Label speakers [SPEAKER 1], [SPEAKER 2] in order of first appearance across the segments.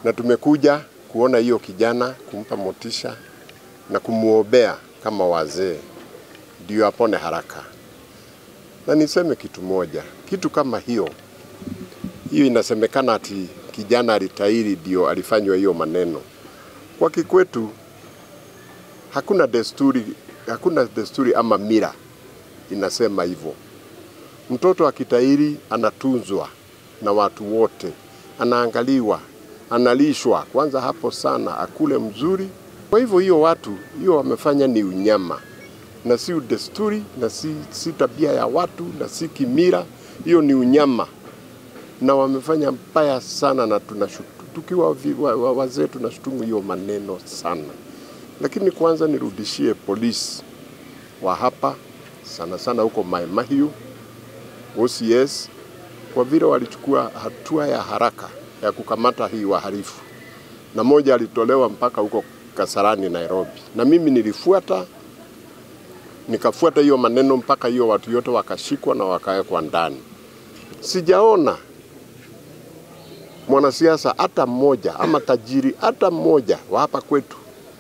[SPEAKER 1] na tumekuja kuona hiyo kijana, kumpa motisha na kumwombea kama wazee, ndio apone haraka. Na niseme kitu moja, kitu kama hiyo hiyo, inasemekana ati kijana alitairi ndio alifanywa hiyo maneno. Kwa kikwetu hakuna desturi, hakuna desturi ama mira inasema hivyo. Mtoto akitairi anatunzwa na watu wote, anaangaliwa, analishwa kwanza hapo sana, akule mzuri. Kwa hivyo hiyo watu hiyo wamefanya ni unyama na si desturi na si, si tabia ya watu na si kimira, hiyo ni unyama na wamefanya mbaya sana, na tunashutu, tukiwa vi- wa- wa- wazee tunashutumu hiyo maneno sana. Lakini kwanza nirudishie polisi wa hapa sana sana huko Mai Mahiu, OCS kwa vile walichukua hatua ya haraka ya kukamata hii wahalifu, na moja alitolewa mpaka huko Kasarani Nairobi, na mimi nilifuata nikafuata hiyo maneno mpaka hiyo watu yote wakashikwa na wakawekwa ndani. Sijaona mwanasiasa hata mmoja ama tajiri hata mmoja wa hapa kwetu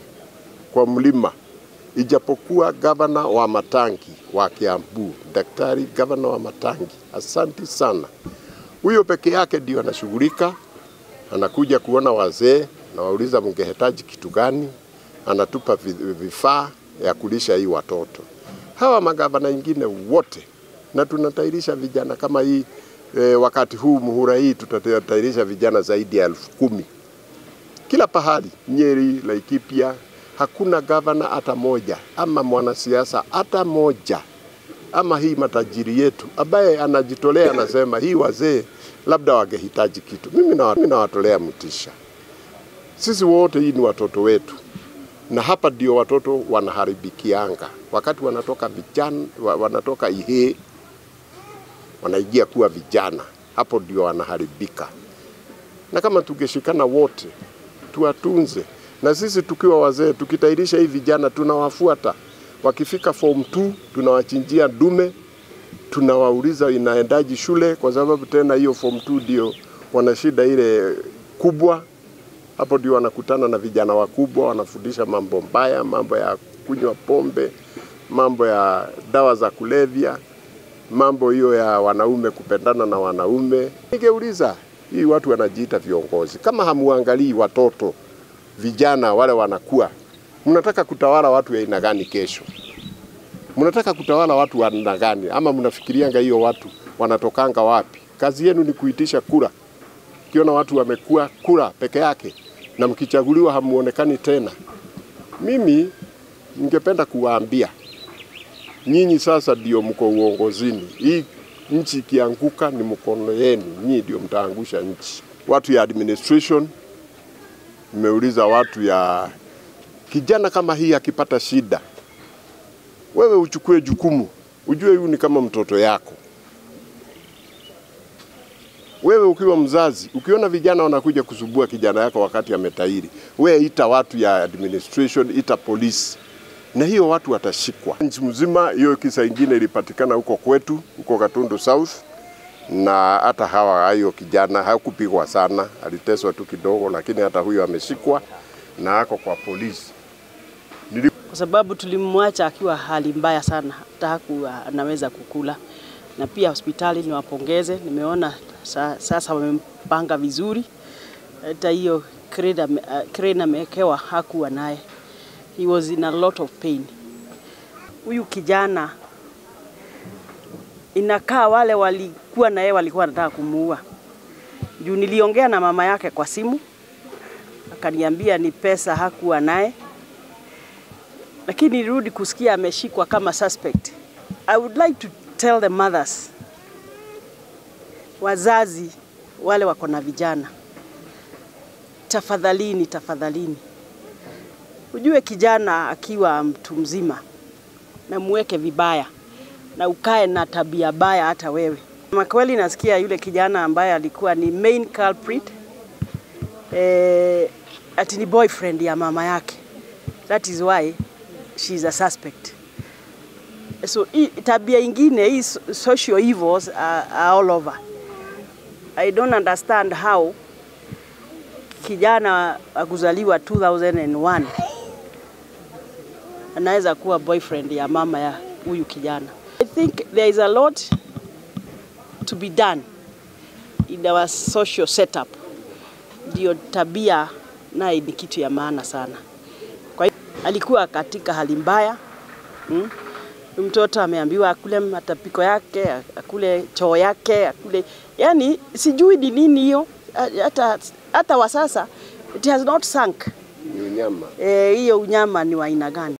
[SPEAKER 1] kwa mlima, ijapokuwa gavana wa Matangi wa Kiambu, daktari gavana wa Matangi, asanti sana. Huyo peke yake ndio anashughulika, anakuja kuona wazee, nawauliza mngehitaji kitu gani, anatupa vi- vifaa ya kulisha hii watoto. Hawa magavana wengine wote, na tunatairisha vijana kama hii e, wakati huu muhura hii tutatairisha vijana zaidi ya elfu kumi kila pahali, Nyeri, Laikipia, hakuna gavana hata moja ama mwanasiasa hata moja ama hii matajiri yetu ambaye anajitolea anasema hii wazee labda wangehitaji kitu. Mimi nawa- mimi nawatolea mtisha. Sisi wote hii ni watoto wetu, na hapa ndio watoto wanaharibikianga wakati wanatoka vijana, wa- wanatoka ihe wanaingia kuwa vijana, hapo ndio wanaharibika. Na kama tungeshikana wote tuwatunze, na sisi tukiwa wazee tukitairisha hii vijana, tunawafuata wakifika form 2 tunawachinjia dume, tunawauliza inaendaji shule, kwa sababu tena hiyo form 2 ndio wana shida ile kubwa. Hapo ndio wanakutana na vijana wakubwa, wanafundisha mambo mbaya, mambo ya kunywa pombe, mambo ya dawa za kulevya, mambo hiyo ya wanaume kupendana na wanaume. Ningeuliza hii watu wanajiita viongozi, kama hamuangalii watoto vijana wale wanakuwa, mnataka kutawala watu ya aina gani kesho? Mnataka kutawala watu wa aina gani? Ama mnafikirianga hiyo watu wanatokanga wapi? Kazi yenu ni kuitisha kura. Kiona watu wamekuwa kura peke yake na mkichaguliwa hamuonekani tena. Mimi ningependa kuwaambia nyinyi sasa ndio mko uongozini. Hii nchi ikianguka ni mkono yenu, nyinyi ndio mtaangusha nchi. Watu ya administration, nimeuliza watu ya kijana kama hii akipata shida, wewe uchukue jukumu, ujue huyu ni kama mtoto yako. Wewe ukiwa mzazi, ukiona vijana wanakuja kusubua kijana yako wakati ametairi, wewe ita watu ya administration, ita polisi, na hiyo watu watashikwa nchi mzima. Hiyo kisa ingine ilipatikana huko kwetu, huko Katundu South, na hata hawa hiyo kijana hakupigwa sana, aliteswa tu kidogo, lakini hata huyo ameshikwa na ako kwa polisi.
[SPEAKER 2] kwa sababu tulimwacha akiwa hali mbaya sana, hata hakuwa anaweza kukula. Na pia hospitali niwapongeze, nimeona sa, sasa wamempanga vizuri. Hata hiyo crane ame- uh, crane amewekewa hakuwa naye, he was in a lot of pain. Huyu kijana inakaa wale walikuwa na yeye walikuwa wanataka kumuua. Juu niliongea na mama yake kwa simu, akaniambia ni pesa hakuwa naye lakini nirudi kusikia ameshikwa kama suspect. I would like to tell the mothers, wazazi wale wako na vijana, tafadhalini, tafadhalini, ujue kijana akiwa mtu mzima na muweke vibaya na ukae na tabia baya hata wewe. Makweli nasikia yule kijana ambaye alikuwa ni main culprit eh, ati ni boyfriend ya mama yake. That is why she's a suspect. So hii tabia ingine hii so- social evils are, are all over. I don't understand how kijana wa kuzaliwa 2001 anaweza kuwa boyfriend ya mama ya huyu kijana. I think there is a lot to be done in our social setup. Ndio tabia naye ni kitu ya maana sana. Kwa hiyo alikuwa katika hali mbaya mm? Mtoto ameambiwa akule matapiko yake, akule choo yake, akule yani, sijui ni nini hiyo, hata hata wa sasa it has not sunk.
[SPEAKER 1] Ni unyama.
[SPEAKER 2] Eh, hiyo unyama ni wa aina gani?